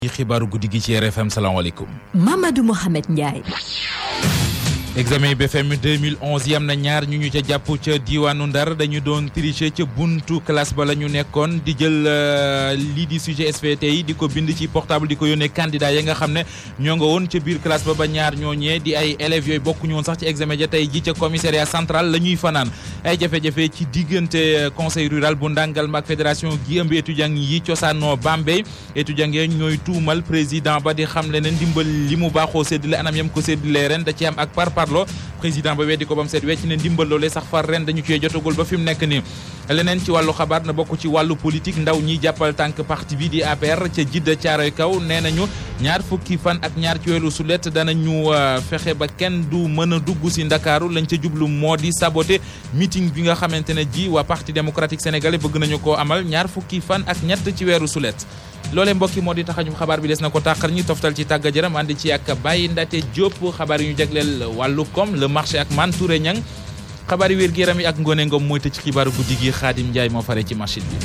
ci xibaaru guddi gi ci RFM salaamaaleykum. Mamadou Mohamed Ndiaye. examen yi BFM 2011 yam na ñaar ñu ñu ca jàpp ca diwaanu Ndar dañu doon tricher ca buntu classe ba la ñu nekkoon di jël lii di sujet SVT yi di ko bind ci portable di ko yónnee candidat yi nga xam ne ñoo nga woon ca biir classe ba ba ñaar ñooñee di ay élèves yooyu bokkuñu woon sax ci examen ja tey ji ca commissariat central la ñuy fanaan ay jafe-jafe ci diggante conseil rural bu Ndangalma ak fédération gi ëmb étudiant yi cosaanoo Bambey étudiant yi ñooy tuumal président ba di xam le ne ndimbal li mu baaxoo séddale anam yam ko séddale ren da ci am ak par parlo président ba weddi ko ba mu seet wecc ne ndimbal loolee sax far ren dañu cee jotagul ba fi mu nekk nii leneen ci wàllu xabaar na bokk ci wàllu politique ndaw ñi jàppal tànk parti bi di APR ca jidda caaroy kaw nee nañu ñaar fukki fan ak ñaar ci weeru sulet danañu fexe ba kenn du mën a dugg si ndakaaru lañ ca jublu moo di saboté meeting bi nga xamante ne ji waa parti démocratique sénégalais bëgg nañu koo amal ñaar fukki fan ak ñett ci weeru sulet loolee mbokki moo di taxañum xabaar bi des na ko tàqar ñi toftal ci tàgga jëram ànd ci ak Baye Ndate Diop xabaar yi ñu jagleel wàllu koom le marché ak Man Touré Ñang xabaar yi wér gi yaram yi ak Ngone Ngom mooy tëj xibaaru guddi gi Xaadim Njaay moo fare ci machine bi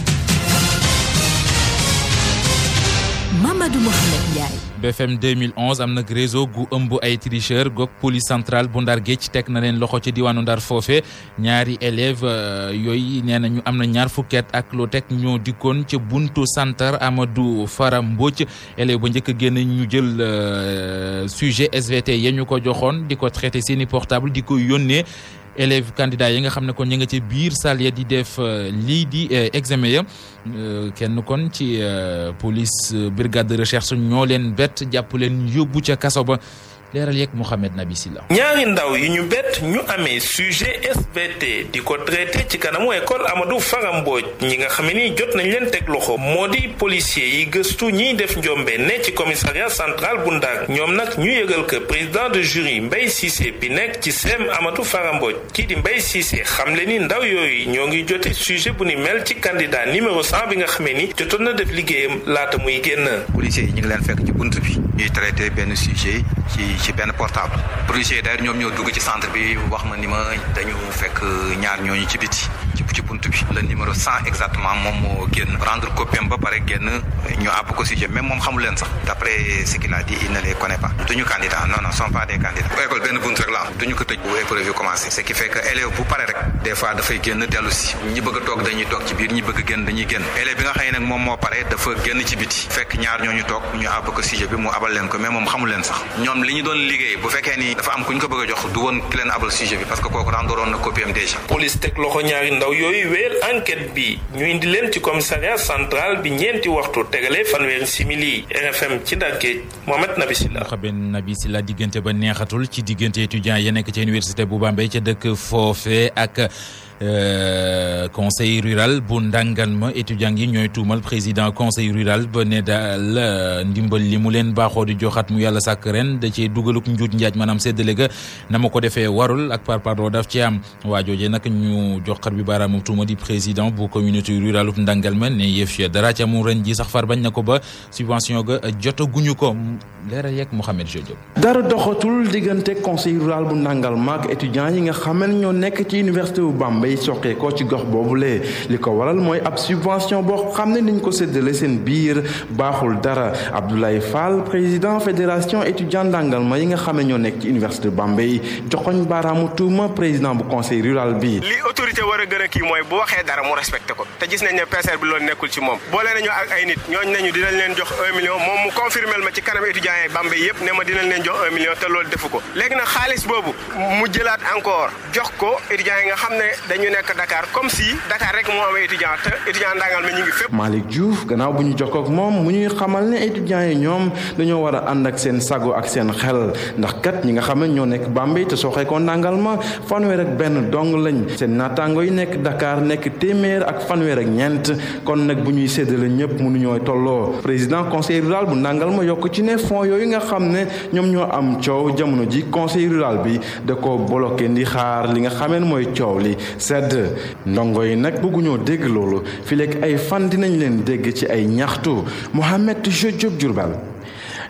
Mamadou Mohamed Ndiaye. BFM 2011 am nag réseau gu ëmb ay tricheur goog police centrale bu Ndar Géej teg na leen loxo ci diwaanu Ndar foofe ñaari élève yooyu nee na ñu am na ñaar fukket ak lu teg ñoo dikkoon ca buntu santar Amadou Fara Mbodj élève ba njëkk a génn ñu jël sujet SVT ya ñu ko joxoon di ko traité seeni portable di ko yónnee élèves candidats yi nga xam ne kon ñu nga ci biir salle ya di def lii di examen ya kenn kon ci police brigade de recherche ñoo leen bett jàpp leen yóbbu ca kaso ba leeral yeeg Mouhamed Nabi Silla ñaari ndaw yi ñu bett ñu amee sujet SVT di ko traité ci kanamu école Amadou Fara Mbodj ñi nga xam ni jot nañ leen teg loxo moo di policier yi gëstu ñiy def njombe ne ci commissariat central bu Ndar ñoom nag ñu yëgal que président de jury Mbaye Cissé bi nekk ci CEM Amadou Fara Mbodj kii di Mbaye Cissé xam le ni ndaw yooyu ñoo ngi jote sujet bu ni mel ci candidat numéro 100 bi nga xamee ni jotoon na def liggéeyam laata muy génn. policier yi ñu ngi leen fekk ci bunt bi ñuy traité benn sujet ci ci benn portable policier d'ailleurs ñoom ñoo dugg ci centre bi wax ma ni ma dañu fekk ñaar ñooñu ci biti ci ci bunt bi le numéro 100 exactement moom moo génn rendre copie ba pare génn ñu àbb ko sujet même moom xamul leen sax d'après ce qu'il a dit il ne les connaît pas duñu candidat non non sont pas des candidats bu école benn bunt rek la am duñu ko tëj bu épreuve yi commencé ce qui fait que élève bu pare rek des fois dafay génn dellu si ñi bëgg a toog dañuy toog ci biir ñi bëgg a génn dañuy génn élève bi nga xam ne nag moom moo pare dafa génn ci biti fekk ñaar ñooñu toog ñu àbb ko sujet bi mu abal leen ko mais moom xamul leen sax ñoom li ñu doon liggéey bu fekkee ni dafa am ku ñu ko bëgg a jox du woon ki leen abal sujet bi parce que kooku rendoroon na copie am déjà police teg loxo ñaari ndaw yooyu wéyal enquête bi ñu indi leen ci commissariat central bi ñeenti waxtu tegale fanweeri simili RFM ci Ndar Géej Mohamed Nabi Silla Mohamed Nabi Silla diggante ba neexatul ci diggante étudiants ya nekk ca université bu Bambey ca dëkk foofe ak conseil rural bu Ndangalma étudiants yi ñooy tuumal président conseil rural ba ne daal ndimbal li mu leen baaxoo di joxat mu yàlla sàkk ren da cee dugaluk njuut njaaj maanaam séddale ga na ma ko defee warul ak par pardon daf ci am waa jooje nag ñu joxat bi baaraamu tuuma di président bu communauté rurale bu Ndangalma ne yëf ya dara ca mu ren ji sax far bañ na ko ba subvention ga jotaguñu ko leeral yeeg Mouhamed Diop. dara doxatul diggante conseil rural bu Ndangalma ak étudiants yi nga xam ne ñoo nekk ci université bu Bambey soqee ko ci gox boobulee li ko waral mooy ab subvention boo xam ne niñ ko séddale seen biir baaxul dara Abdoulaye Fall président fédération étudiant Ndangalma yi nga xam ne ñoo nekk ci université Bambey joxoñ baaraamu tuuma président bu conseil rural bi. li autorité war a gën a kii mooy bu waxee dara mu respecté ko te gis nañ ne PCR bi loolu nekkul ci moom boole nañu ak ay nit ñooñu nañu dinañ leen jox un million moom mu confirmel ma ci kanam étudiants yi Bambey yëpp ne ma dinañ leen jox un million te loolu defu ko léegi nag xaalis boobu mu jëlaat encore jox ko étudiants yi nga xam ne dañu nekk Dakar comme si Dakar rek moo am étudiant te étudiant Ndangalma ñu ngi fépp. Malick Diouf gannaaw bu ñu jokkoo ak moom mu ñuy xamal ne étudiants yi ñoom dañoo war a ànd ak seen sago ak seen xel ndax kat ñi nga xam ne ñoo nekk Bambey te soxee ko Ndangalma fanweer ak benn dong lañ seen naataango yi nekk Dakar nekk téeméer ak fanweer ak ñeent kon nag bu ñuy séddale ñëpp mënuñoo tolloo président conseil rural bu Ndangalma yokk ci ne fonds yooyu nga xam ne ñoom ñoo am coow jamono ji conseil rural bi da ko bloqué ndi xaar li nga xamee mooy coow li sedd ndongo yi nag bëgguñoo dégg loolu fi lekk ay fan dinañ leen dégg ci ay ñaxtu Mohamed Diop Diourbel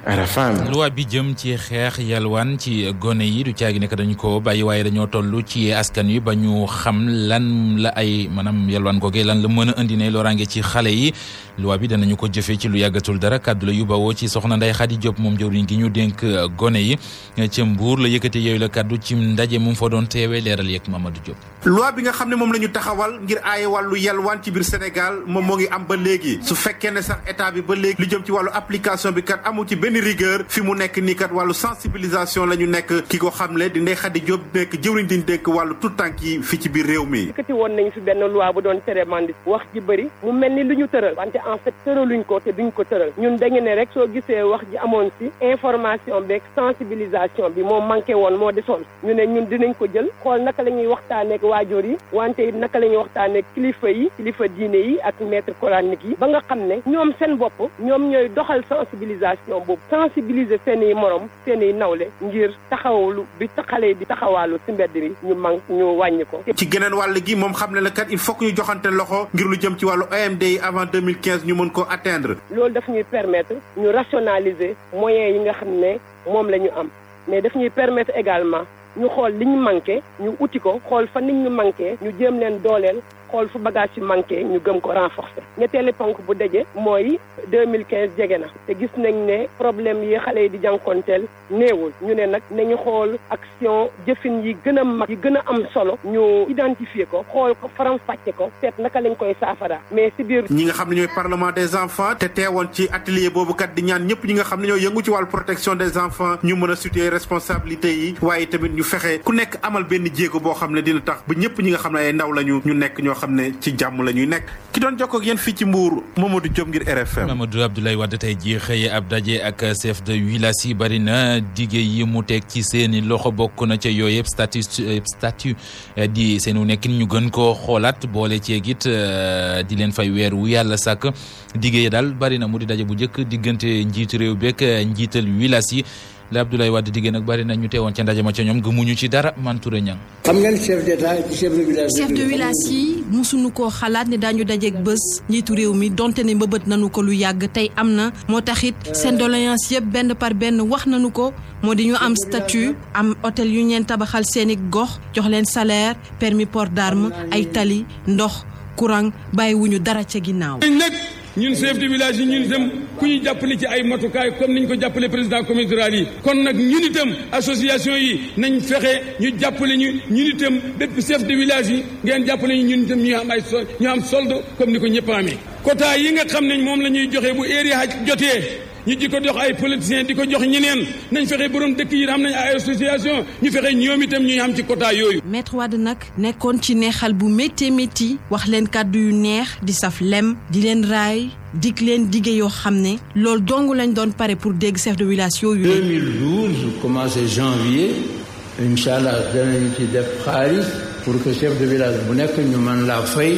RFM. loi bi jëm ci xeex yalwaan ci gone yi du caagi nekk dañu ko bàyyi waaye dañoo toll ci askan wi ba ñu xam lan la ay maanaam yalwaan googee lan la mën a indi ne loraange ci xale yi loi bi danañu ko jëfee ci lu yàggatul dara kàddu la yu bawoo ci soxna Ndeye Khady Diop moom jëwriñ gi ñu dénk gone yi ci Mbuur la yëkkate yooyu la kàddu ci ndaje mu fa doon teewee leeral yeeg Mamadou Diop. loi bi nga xam ne moom la ñu taxawal ngir aaye wàllu yalwaan ci biir Sénégal moom moo ngi am ba léegi su fekkee ne sax état bi ba léegi lu jëm ci wàllu application bi kat amu ci benn rigueur fi mu nekk nii kat wàllu sensibilisation la ñu nekk ki ko xamle di Ndeye Khady Diop nekk jëwriñ di dénk wàllu tout tànk yi fi ci biir réew mi. yëkkati woon nañu fi benn loi bu doon tere mandi wax ji bëri mu mel ni lu ñu tëral wante en fait tëraluñ ko te duñ ko tëral ñun dañu ne rek soo gisee wax ji amoon si information beeg sensibilisation bi moo manqué woon moo desoon ñu ne ñun dinañ ko jël xool naka la ñuy waxtaaneek waajur yi wante it naka la ñuy waxtaaneek kilifa yi kilifa diine yi ak maître coranique yi ba nga xam ne ñoom seen bopp ñoom ñooy doxal sensibilisation boobu sensibiliser seen i morom seen i nawle ngir taxawalu bi xale yi di taxawaalu si mbedd bi ñu man ñu wàññi ko. ci geneen wàll gi moom xam ne la kat il faut que ñu joxante loxo ngir lu jëm ci wàllu OMD yi avant 2015 ñu mën ko atteindre. loolu daf ñuy permettre ñu rationaliser moyens yi nga xam ne moom la ñu am mais daf ñuy permettre également ñu xool li ñu manqué ñu uti ko xool fa nit ñu manqué ñu jéem leen dooleel xool fu bagage yi manqué ñu gëm ko renforcer ñetteeli ponk bu daje mooy 2015 jege na te gis nañ ne problème yi xale yi di jànkonteel néewul ñu ne nag nañu xool action jëfin yi gën a mag yi gën a am solo ñu identifier ko xool ko faram fàcce ko seet naka lañ koy saafara mais si biir ñi nga xam ne ñooy parlement des enfants te teewoon ci atelier boobu kat di ñaan ñëpp ñi nga xam ne ñoo yëngu ci wàllu protection des enfants ñu mën a situer responsabilité yi waaye tamit ñu fexe ku nekk amal benn jéego boo xam ne dina tax ba ñëpp ñi nga xam ne ay ndaw lañu ñu nekk ñoo xam ne ci jàmm la ñuy nekk ki doon jokkoo ak yéen fii ci Mbour Mamadou Diop ngir RFM. Mamadou Abdoulaye Wade tey jii xëy ab daje ak chef de village yi bari na dige yi mu teg ci seeni loxo bokk na ca yooyu yëpp statut statut di seenu nekkin ñu gën koo xoolaat boole ceeg it di leen fay weer wu yàlla sàkk dige yi daal bari na mu di daje bu njëkk diggante njiitu réew beeg njiital village yi. la Abdoulaye Wade diggée nag bari na ñu teewoon ca ndaje ma ca ñoom gëmuñu ci dara Mantouré Niang. xam ngeen chef d'état chef de village. chef de village yi musuñu koo xalaat ne daañu dajeeg bés njiitu réew mi donte ne mbëbët nañu ko lu yàgg tey am na moo taxit seen doléance yëpp benn par benn wax nañu ko moo di ñu am statut am hôtel yu ñeen tabaxal seeni gox jox leen salaire permis port d'arme ay tali ndox courant bàyyiwuñu dara ca ginnaaw. ñun chef de village yi ñun itam ku ñu jàppale ci ay matukaay comme niñ ko jàppale président communauté rurale yi kon nag ñun itam association yi nañ fexe ñu jàppale ñu ñun itam bépp chef de village yi ngeen jàppale ñu ñun itam ñu am ay sol ñu am solde comme ni ko ñëpp amee quota yi nga xam ne moom la ñuy joxe bu heure haj jotee ñu di ko jox ay politiciens di ko jox ñeneen nañ fexe borom dëkk yi am nañ ay association ñu fexe ñoom itam ñuy am ci quota yooyu. maître Wade nag nekkoon ci neexal bu métti métti wax leen kàddu yu neex di saf lem di leen raay dig leen dige yoo xam ne loolu dong lañ doon pare pour dégg chef de village yooyu. 2012 commencé janvier incha allah danañu ci def xaalis pour que chef de village bu nekk ñu mën laa fay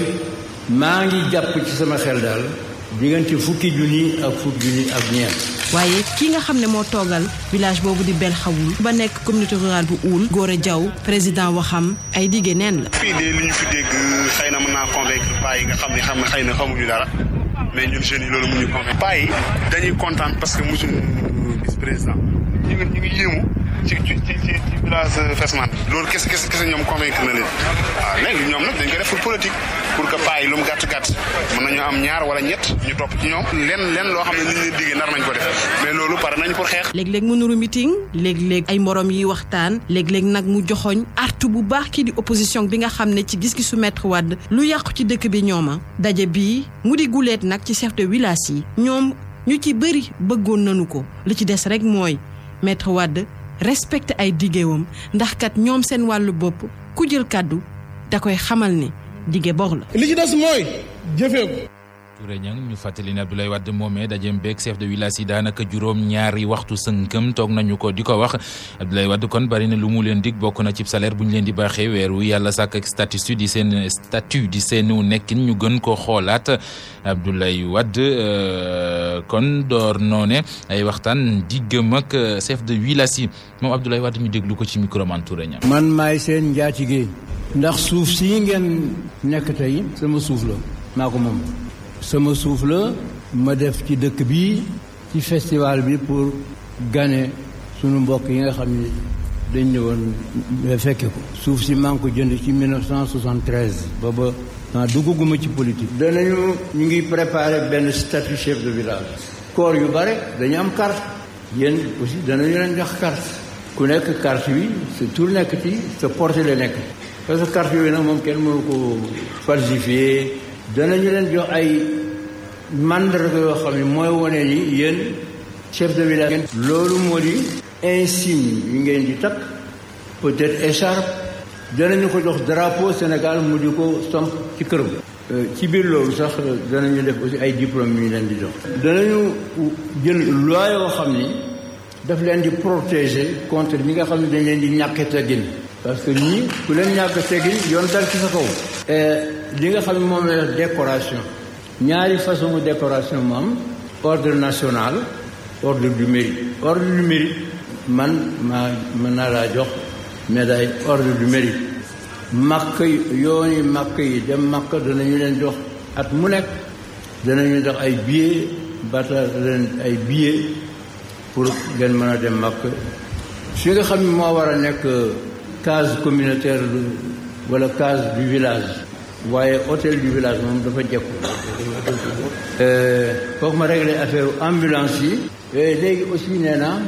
maa ngi jàpp ci sama xel daal. diggante fukki junni ak fukki junni ak ñeent. waaye ki nga xam ne moo toogal village boobu di bel xawul ba nekk communauté rurale bu uul Gora Diaw président waxam ay dige neen la. fii de li ñu fi dégg xëy na mën naa convaincre paa yi nga xam ne xam ne xëy na xamuñu dara mais ñun jeunes yi loolu mu ñu convaincre. paa yi dañuy kontaan parce que mosuñu gis président ñu ngi ñu ngi yéemu ci ci ci ci village Fesman loolu kese kese kese ñoom convaincre na leen waaw léegi ñoom nag dañ ko def pour politique pour que paa yi lu mu gàtt gàtt mën nañu am ñaar wala ñett ñu topp ci ñoom lenn lenn loo xam ne nit ñi diggee nar nañ ko def mais loolu pare nañ pour xeex. léeg-léeg mu nuru meeting léeg-léeg ay morom yi waxtaan léeg-léeg nag mu joxoñ artu bu baax kii di opposition bi nga xam ne ci gis-gisu maître Wade lu yàqu ci dëkk bi ñooma daje bii mu di guleet nag ci chef de village yi ñoom ñu ci bëri bëggoon nañu ko li ci des rek mooy maître Wade respecté ay diggéewam ndax kat ñoom seen wàllu bopp ku jël kàddu da koy xamal ne dige bor la. li ci des mooy jëfee ko. Touré Niang ñu fàttali ne Abdoulaye Wade moomee dajeem beeg chef de village yi daanaka juróom ñaari waxtu sënkëm toog nañu ko di ko wax Abdoulaye Wade kon bari na lu mu leen dig bokk na ci salaire bu ñu leen di baaxee weeru yàlla sàkk ak statut di seen statut di seenu nekkin ñu gën ko xoolaat Abdoulaye Wade kon door noone ay waxtaan diggam ak chef de village yi moom Abdoulaye Wade ñu déglu ko ci micro man Touré Niang. man maay seen njaatige ndax suuf sii ngeen nekk tey sama suuf la maa ko moom. sama suuf la ma def ci dëkk bi ci festival bi pour gane sunu mbokk yi nga xam ni dañ ñëwoon fekke ko suuf si maa ngi ko jënd ci 1973 booba ah dugguma ci politique. danañu ñu ngi préparer benn statut chef de village. corps yu bare dañu am carte yéen aussi danañu leen jox carte ku nekk carte bi sa tur nekk ci sa portée la nekk parce que carte yooyu nag moom kenn mënu ko falsifier danañu leen jox ay mandarga yoo xam ne mooy wane ni yéen chef de village. loolu moo di insigne yi ngeen di takk peut-être écharpe. danañu ko jox drapeau Sénégal mu di ko somp ci këram. ci biir loolu sax danañu def aussi ay diplômes yu ñu leen di jox. danañu jël loi yoo xam ni daf leen di protéger contre ñi nga xam ne dañ leen di ñàkk teggin. parce que ñii ku leen ñàkk teggin yoon dal ci sa kaw. li nga xam ne moom la décoration. ñaari façon décoration mu am ordre national ordre du mérite. ordre du mérite man maa mën naa laa jox. médaille ordre du mérite màkk yooni màkk yi dem màkk danañu leen jox at mu nekk danañu jox ay billets bata leen ay billets pour ngeen mën a dem màkk fi nga xam ne moo war a nekk case communautaire wala case du village waaye hôtel du village moom dafa jekku foog ma régler affaire ambulance yi léegi aussi nee naa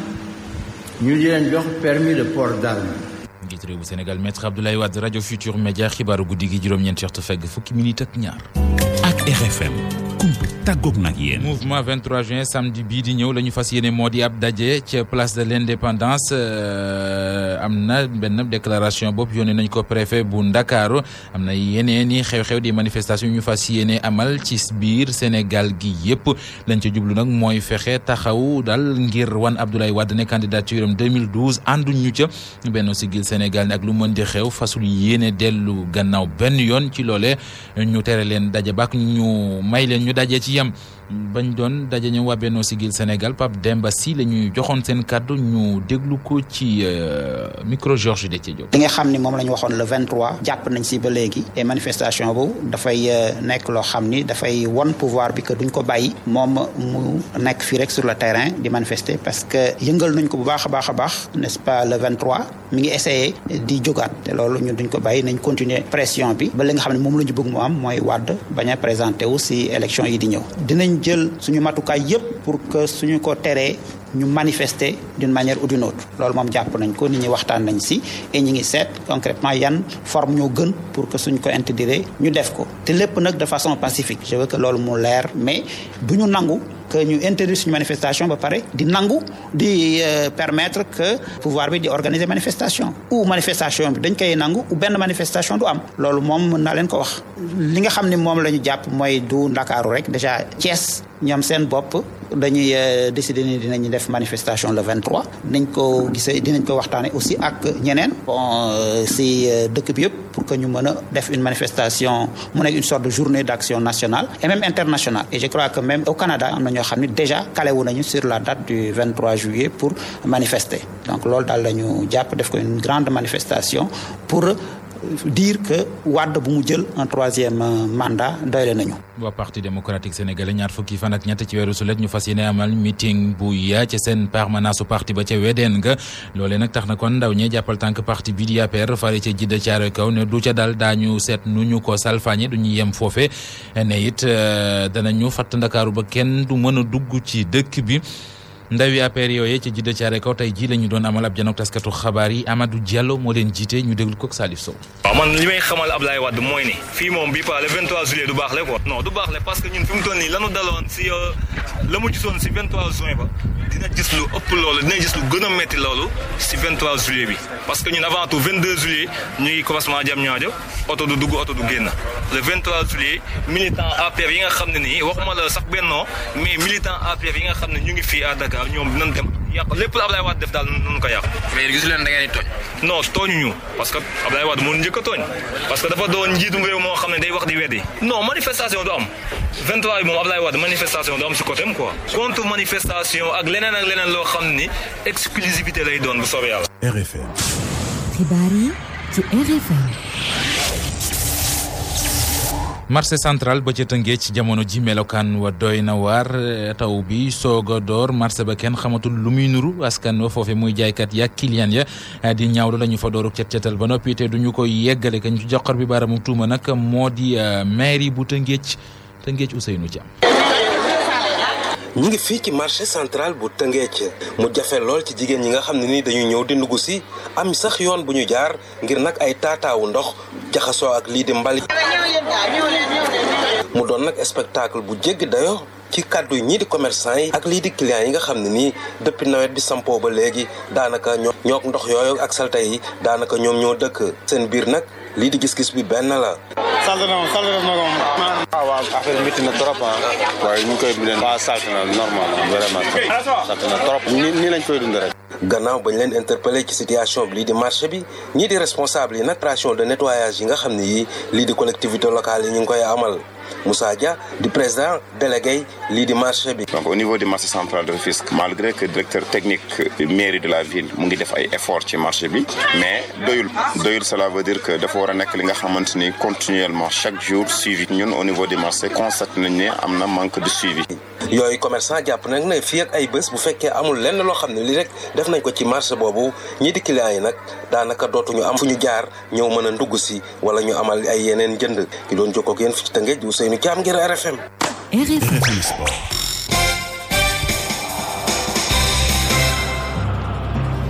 ñu di leen jox permis de port d'arme njiit réew bu Sénégal maître Abdoulaye Wade rajo Futur Média xibaaru guddi gi juróom-ñeent waxtu fegg fukki minute ak ñaar. ak RFM kumpa tàggoog nag yéen. mouvement 23 juin samedi bii di ñëw la ñu fas yéene moo di ab daje ca place de l' indépendance am na benn déclaration bopp yónnee nañ ko préfet bu Ndakaaru am na yeneen i xew-xew di manifestation yu ñu fas yéene amal ci biir Sénégal gi yëpp lañ ca jublu nag mooy fexe taxaw daal ngir wan Abdoulaye Wade ne candidature am 2012 ànduñ ñu ca benn sigil Sénégal ne ak lu mën di xew fasul yéene dellu gannaaw benn yoon ci loole ñu tere leen daje bak ñu may leen ñu daje ci yem bañ doon daje ñoom waa Benno Siggil Sénégal Pape Demba Sy la ñuy joxoon seen kàddu ñu déglu ko ci micro Georges Déthié Diop. li nga xam ni moom la ñu waxoon le 23 jàpp nañ si ba léegi et manifestation bu dafay nekk loo xam ni dafay won pouvoir bi que duñ ko bàyyi moom mu nekk fii rek sur le terrain di manifester parce que yëngal nañ ko bu baax a baax a baax n'est-ce pas le 23 mi ngi essayé di jógaat te loolu ñun duñ ko bàyyi nañ continuer pression bi ba li nga xam ne moom la ñu bëgg mu am mooy Wade bañ a présenté wu si élection yi di ñëw dinañ jël suñu matukaay yépp pour que suñu ko teree ñu manifester d'une manière ou d'une autre loolu moom jàpp nañ ko nit ñi waxtaan nañ si et ñi ngi seet concrètement yan forme ñoo gën pour que suñ ko intégrer ñu def ko te lépp nag de façon pacifique je veux que loolu mu leer mais du ñu nangu que ñu interdire suñu manifestation ba pare di nangu di permettre que pouvoir bi di organiser manifestation ou manifestation bi dañ koy nangu ou benn manifestation du am loolu moom mën naa leen ko wax li nga xam ne moom la ñu jàpp mooy du ndakaaru rek déjà Thiès ñoom seen bopp dañuy décider ni dinañu def manifestation le 23 dinañ ko gisee dinañ ko waxtaane aussi ak ñeneen bon si dëkk bi yëpp pour que ñu mën a def une manifestation mu nekk une sorte de journée d'action nationale et même internationale et je crois que même au Canada am na ñoo xam ne déjà calé wu nañu sur la date du 23 juillet pour manifester donc loolu daal la ñu jàpp def ko une grande manifestation pour dire que Wade bu mu jël un troisième mandat doyle nañu. waa parti démocratique sénégalais ñaar fukki fan ak ñett ci weeru sulet ñu fas yéene amal meeting bu yaa ca seen permanence su parti ba ca wedeen nga loolee nag tax na kon ndaw ñee jàppal tànk parti bi di APR fare ca jidda caare kaw ne du ca dal daañu seet nu ñu ko salfaañe du ñu yem foofe ne it danañu fatt ndakaaru ba kenn du mën a dugg ci dëkk bi. ndawi APR yooyee ci jidda caare kaw tey jii la ñu doon amal ab janook taskatu xabaar yi Amadou Diallo moo leen jiite ñu déglu ko ak Salif Sow waaw man li may xamal Ablaye Wade mooy ni fii moom bi pas le 23 juillet du baax le quoi non du baax le parce que ñun fi mu toll nii lanu daloon si la mu gisoon si 23 juin ba dina gis lu ëpp loolu dina gis lu gën a metti loolu si 23 juillet bi parce que ñun avant tout 22 juillet ñu ngi commencement jam ñaajo oto du dugg oto du génn le 23 juillet militant APR yi nga xam ne nii waxuma la sax bennoo mais militant APR yi nga xam ne ñu ngi fii à Dakar ñoom dinañ dem yàq lépp la Ablaye Wade def daal nañu ko yàq. mais gisu leen da ngeen di tooñ. non tooñuñu parce que Ablaye Wade moo njëkk a tooñ parce que dafa doon njiitum réew moo xam ne day wax di weddi. non manifestation du am 23 bi moom Ablaye Wade manifestation du am si côté am quoi. contre manifestation ak leneen ak leneen loo xam ni exclusivité lay doon bu soobee yàlla. RFM. xibaar yi ci RFM. marché central ba ca Tëngéej ci jamono ji melokaan wa doy na waar taw bi soog a door marché ba kenn xamatul lu muy nuru askan wa foofe muy jaaykat ya client ya di ñaawlu la ñu fa dooru cet cetal ba noppi te duñu ko yeggale kañ ci joxor bi baaramu tuuma nag moo di mairie bu Tëngéej Tëngéej Ousseynou Thiam ñu ngi fii ci marché central bu Tëngéej mu jafe lool ci jigéen ñi nga xam ne ni dañuy ñëw di ndugg si am sax yoon bu ñu jaar ngir nag ay taataawu ndox jaxasoo ak lii di mbalit mu doon nag spectacle bu jéggi dayo ci kàddu ñii di commerçant yi ak lii di clients yi nga xam ne nii depuis nawet bi sampoo ba léegi daanaka ñoo ñook ndox yooyu ak salte yi daanaka ñoom ñoo dëkk seen biir nag lii di gis-gis bi benn la. salte na moom salte na moom. waaw waaw affaire métti na trop ah. waaye ñu ngi koy dundee. waaw salte na normal vraiment salte na trop. nii nii lañ koy dundee rek. gannaaw bañ leen interpellé ci situation bi lii di marché bi ñii di responsable yi nag opération de nettoyage yi nga xam ne yii lii di collectivité locale yi ñu ngi koy amal Moussa Dia di président délégué lii di marché bi. donc au niveau du marché central de Rufisque malgré que directeur technique mairie de la ville mu ngi def ay effort ci marché bi mais doyul doyul cela veut dire que dafa war a nekk li nga xamante ni continuellement chaque jour suivi ñun au niveau du marché constaté nañ ne am na manque de suivi. yooyu commerçant jàpp nag ne fii ak ay bés bu fekkee amul lenn loo xam ne lii rek def nañ ko ci marché boobu ñii di clients yi nag daanaka dootuñu am fu ñu jaar ñëw mën a ndugg si wala ñu amal ay yeneen jënd ki doon jokkoo ak yéen fi ci Tëngéej Ousseynou Thiam ngir RFM. RFM Sport.